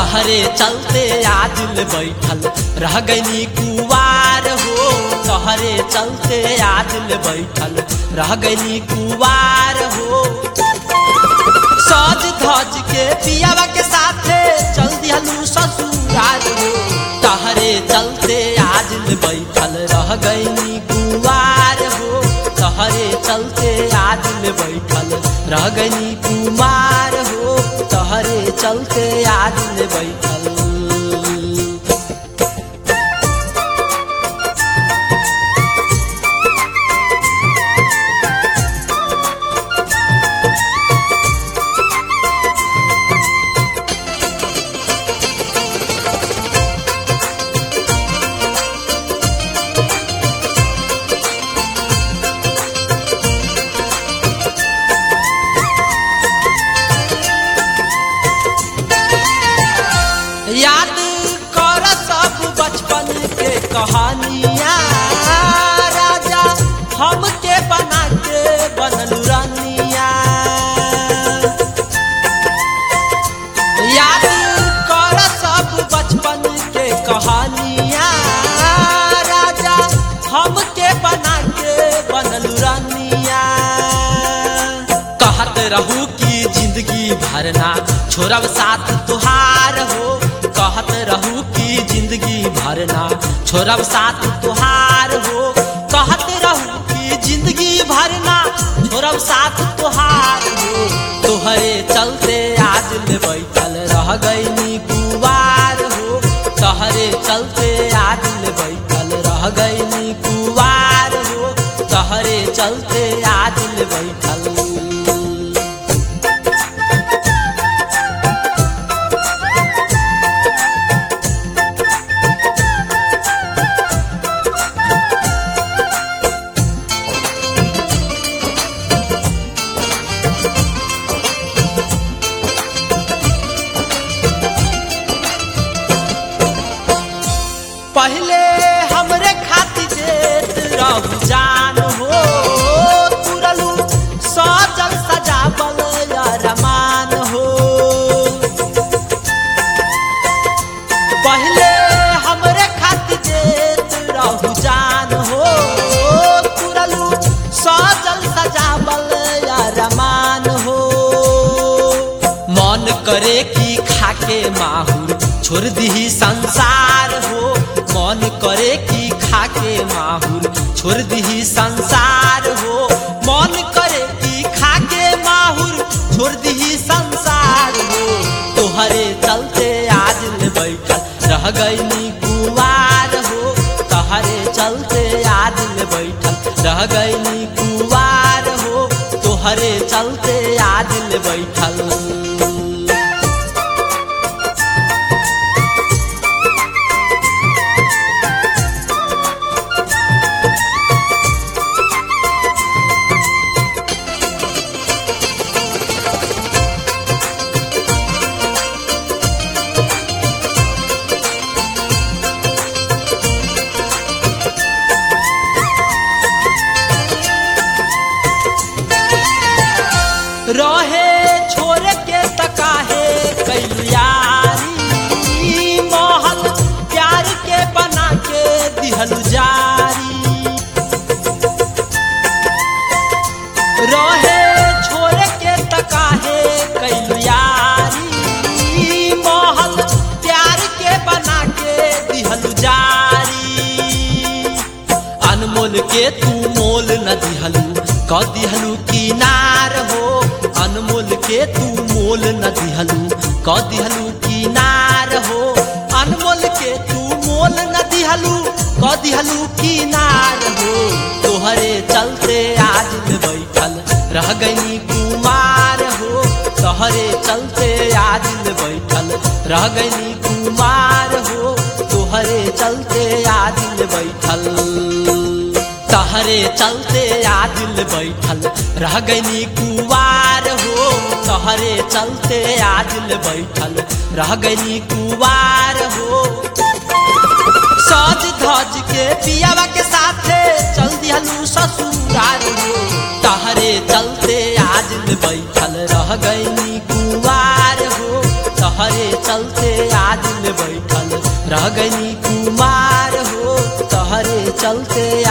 तहरे चलते आदिल बैठल रह गईनी कुवार हो तहरे चलते आदिल बैठल रह गईनी कुवार हो सज धज के पियावा के साथे चल दिहलू ससुराल हो तहरे चलते आदिल बैठल रह गईनी कुवार हो तहरे चलते आदिल बैठल रह गईनी कुमार हो तहरे चलते आदिल बैठल याद कर सब बचपन के कहानियाँ राजा हमके बना के बनल रानिया याद कर सब बचपन के कहानियाँ राजा हमके बना के बनल रानिया कहत रहू कि जिंदगी भरना छोड़ब साथ तुहार हो कहत रहू कि जिंदगी भरना छोड़ब साथ तुहार हो कहत रहू कि जिंदगी भरना छोड़ब साथ तुहार हो तोहरे चलते आज ले बैठल रह गईनी कुवार हो तहरे चलते आज ले बैठल रह गईनी कुवार हो तहरे चलते आज ले बैठल पहले हमरे खातिर देत रहू जान हो तुरलू सजल सजावल रमान हो पहले हमरे खातिर देत रहू जान हो तुरलू सजल सजावल रमान हो मन करे कि खाके माहुर छोड़ दीही संसार हो मन करे कि खाके माहुर छोड़ दीही संसार हो मन करे कि खाके माहुर छोड़ दीही संसार हो तोहरे चलते आज ले बैठल रह गईनी कुवार हो तहरे चलते आज ले बैठल रह गईनी कुवार हो तोहरे चलते आज ले बैठल रहे छोड़ के तकाहे कैलू यारी महल प्यार के बना के दिहलू जारी रहे छोड़ के तकाहे कैलू यारी महल प्यार के बना के दिहलू जारी अनमोल के तू मोल न दिहलू क दिहलू किनार हो अनमोल के तू मोल न दिहलू क दिहलू किनार हो अनमोल के तू मोल न दिहलू क दिहलू किनार हो तोहरे चलते आज में बैठल रह गई कुमार हो तोहरे चलते आज में बैठल रह गई कुमार हो तोहरे चलते आज में बैठल तहरे चलते आदिल बैठल रह गईनी कुवार हो तहरे चलते आदिल बैठल रह गईनी कुवार हो सज धज के पियावा के साथे चल दिहलू ससुराल हो तहरे चलते आदिल बैठल रह गईनी कुवार हो तहरे चलते आज ले बैठल रह गनी कुमार हो तहरे चलते